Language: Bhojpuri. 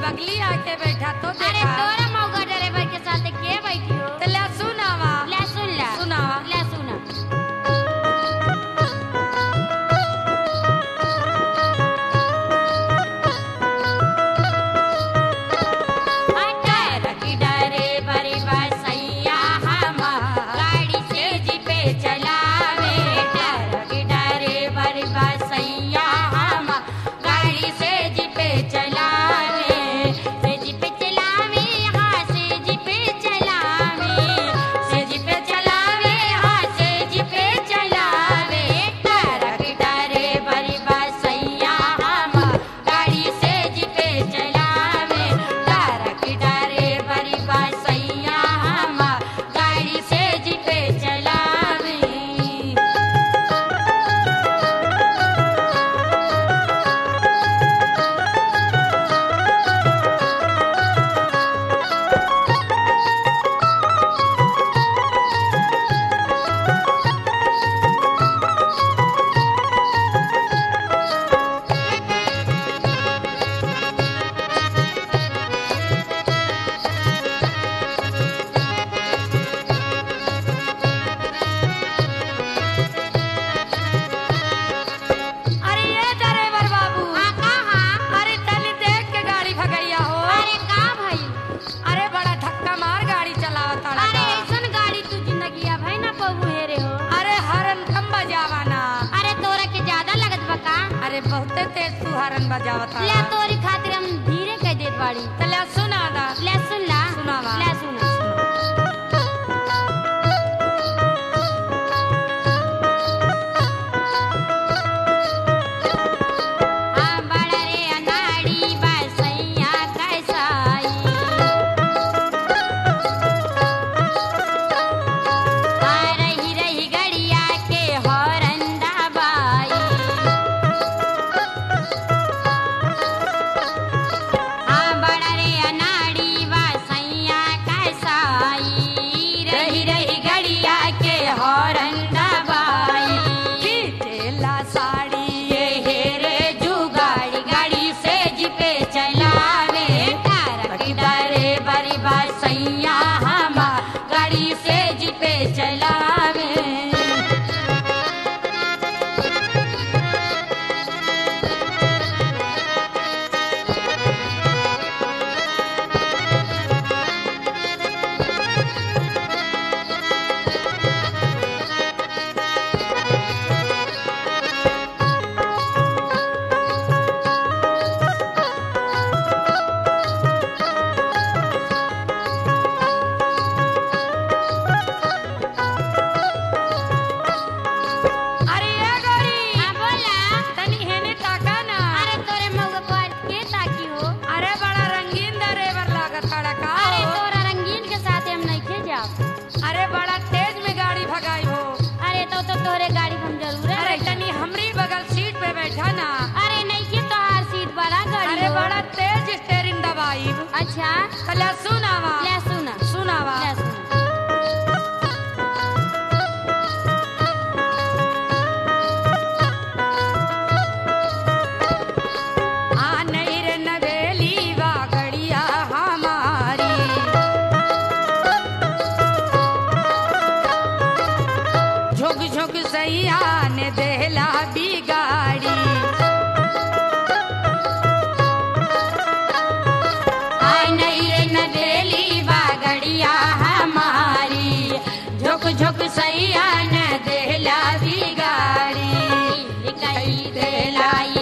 बगली आके बैठा तो अरे देखा तोरा मौका ड्राइवर के साथ के बैठी हो तो ले सुनावा ले सुन ला सुनावा ले सुना अटर की डरे बड़ी बसैया हमार गाड़ी से जी पे चलावे अटर की डरे बड़ी बसैया हमार गाड़ी से जी पे चलावे से जी पे चलावे हाँ से जी पे चलावे से जी पे चलावे हाँ से जी पे चलावे अटर की डरे बड़ी बसैया हमार गाड़ी से जी पे चलावे तारक डरे बड़ी बसैया हमार गाड़ी से जी पे चलावे अरे ये ड्राइवर बाबू हाँ कहाँ अरे तनी देख के गाड़ी भगैया हो अरे का भाई अरे बड़ा धक्का मार गाड़ी चलावता अरे ऐसन गाड़ी तू जिंदगी अब है ना पबू हेरे हो अरे हरन कम बजावाना अरे तोरा के ज्यादा लगत बा का अरे बहुते तेज तू हरन बजावता ले तोरी खातिर हम धीरे कह देत बाड़ी तो ले सुना दा ले सुन ला सुनावा। ले सुना हाँ बड़ा रे अनाड़ी बसैया कैसाई हाँ रही रही गड़िया के हौरंदा बाई हाँ बड़ा रे अनाड़ी बसैया कैसाई रही रही गड़िया के हौरंदा बाई खींचेला साड़ी ये हेरे जुगाड़ी गाड़ी से जिपे चलावे तारक डरे बड़ी बसैया हमार गाड़ी से जिपे चलावे अरे ये गाड़ी हाँ बोला तनी हेने ताका ना अरे तोरे मऊआ को आज के ताकी हो अरे बड़ा रंगीन ड्राइवर लागत हड़ा का अरे हो। तोरा रंगीन के साथ हम नहीं खे जाओ अरे बड़ा तेज में गाड़ी भगाई हो अरे तो तो तोरे गाड़ी हम जरूर अरे तनी हमरी बगल सीट पे बैठा ना अरे नहीं के तो हर सीट बड़ा गाड़ी अरे हो। बड़ा तेज स्टेरिंग दबाई अच्छा कला सुनावा ले सुना सुनावा ले सुना आ नहीं रे नवेली वा गड़िया हमारी झुक झुक सैया ने देहला बिगाड़ी आय नहीं रे नवेली बागड़िया हमारी झुक झुक सैया न देहला बिगाड़ी कई देलाई